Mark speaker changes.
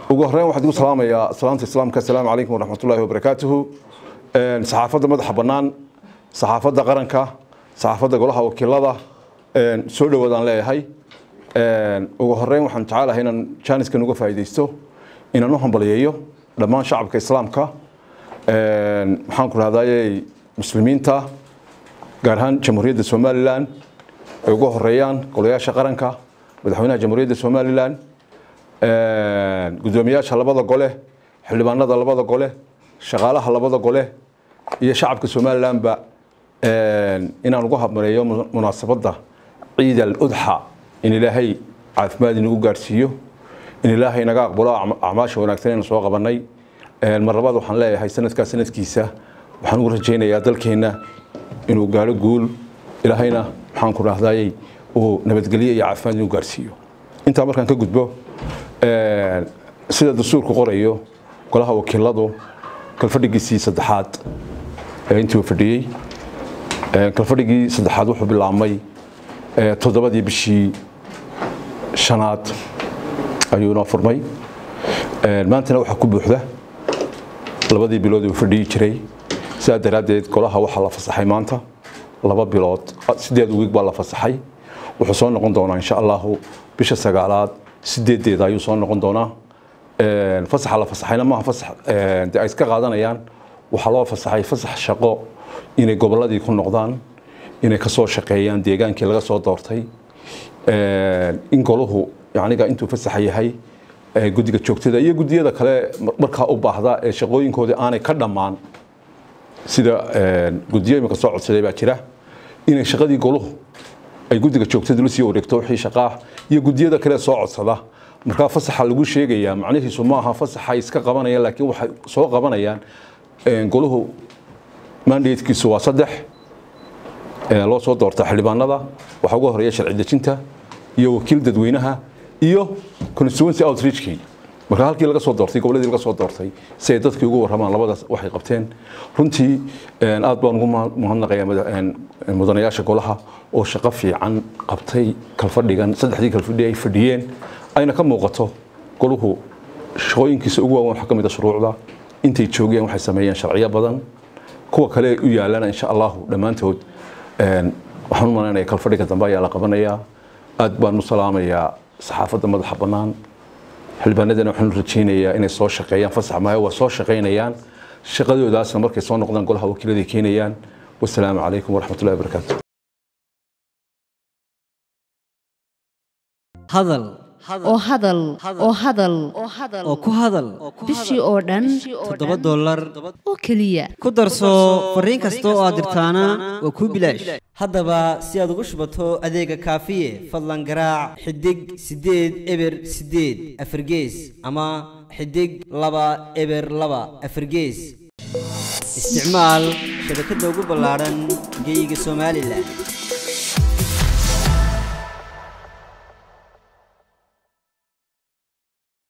Speaker 1: ugu horreyn waxaan igu salaamayaa salaamta islaamka assalaamu calaykum waraxmatullaahi wabarakaatuhu saxaafadda madaxa bannaan saxaafadda qaranka saxaafadda golaha wakiilada soo dhowaadaan leeyahay ugu horreyn waxaan jecelahay inaan jaaniskan uga faa'iidaysto inaan u hambaliyeeyo dhammaan shacabka islaamka maxaan ku dhahdaayey muslimiinta gaar ahaan jamhuuriyadda somalilan ay ugu horeeyaan golayaasha qaranka madaxweynaha jamhuuriyadda somalilan gudoomiyaasha labada gole xildhibaanada labada gole shaqaalaha labada gole iyo shacabka somalilanba inaan ugu habmareeyo munaasabadda ciid al udxa in ilaahay caafimaad inagu gaadhsiiyo in ilaahay naga aqbalo acmaasha wanaagsan aynu soo qabanay mar labaad waxaan leeyahay sanadkaa sanadkiisa waxaan ugu rajaynayaa dalkeenna inuu gaadho guul ilaahayna maxaan ku dhahdaayey uu nabadgelyo iyo caafimaad inuu gaadhsiiyo intaa markaan ka gudbo sida dastuurku qorayo golaha wakiiladu kalfadhigiisii saddexaad intii uu fadhiyey kalfadhigii saddexaad wuxuu bilaabmay toddobadii bishii shanaad ayuu inoo furmay maantana waxaa ku buuxda labadii bilood uu fadhiyi jiray sidaa daraaddeed golaha waxaa la fasaxay maanta laba bilood sideed wiig baa la fasaxay wuxuu soo noqon doonaa insha allahu bisha sagaalaad sideedeeda ayuu soo noqon doonaa fasaxa la fasaxayna maaha fasax de ay iska qaadanayaan waxaa loo fasaxay fasax shaqo inay gobolladii ku noqdaan inay ka soo shaqeeyaan deegaankii laga soo doortay in golahu yaniga intuu fasaxa yahay guddiga joogtada iyo guddiyada kale markaa u baahda ee shaqooyinkoodii aanay ka dhammaan sida guddiyo imika soo codsaday baa jira inay shaqadii golahu ay guddiga joogtada la sii wareegto wixii shaqaah iyo guddiyada kale soo codsada markaa fasaxa lagu sheegayaa macnihiisu maaha fasaxay iska qabanayaan laakiin waxay soo qabanayaan golahu mandatekiisu waa saddex loo soo doorta xildhibaanada waxaa ugu horeeya sharci dejinta iyo wakiil dadweynaha iyo constituency outreachkii marka halkii laga soo doortay goboladii laga soo doortay si ay dadkii ugu warramaan labadaas waxay qabteen runtii aad baan ugu mahadnaqayaa mudanayaasha golaha oo shaqo fiican qabtay kalfadhigan saddexdii kalfadhi ay fadhiyeen ayna ka muuqato golahu shaqooyinkiisa ugu waaweyn waxaa ka mid a shuruucda intay joogeen waxay sameeyeen sharciyo badan kuwa kale u yaalana insha allahu dhammaantood waxaan u malaynaya kalfadhiga dambe ayaa la qabanayaa aad baan u salaamayaa saxaafadda madaxa bannaan xildhibaanadana waxaan u rajaynayaa inay soo shaqeeyaan fasax maayo waa soo shaqaynayaan shaqadoodaasna markay soo noqdaan golaha wakiiladay keenayaan wasalaamu calaykum waraxmatullahi wabarakaatu
Speaker 2: hadal
Speaker 3: oo hadal oo hadal
Speaker 2: oo ku hadal
Speaker 3: bishii oo dhan
Speaker 2: toddoba dollar
Speaker 3: oo keliya
Speaker 2: ku darso fariin kasta oo aad dirtaana waa kuu bilaash haddaba si aad ugu shubato adeega kaafiye fadlan garaac xidig siddeed eber siddeed afargees ama xidig laba eber laba afargees isticmaal shabakadda ugu ballaadhan geyga somalilan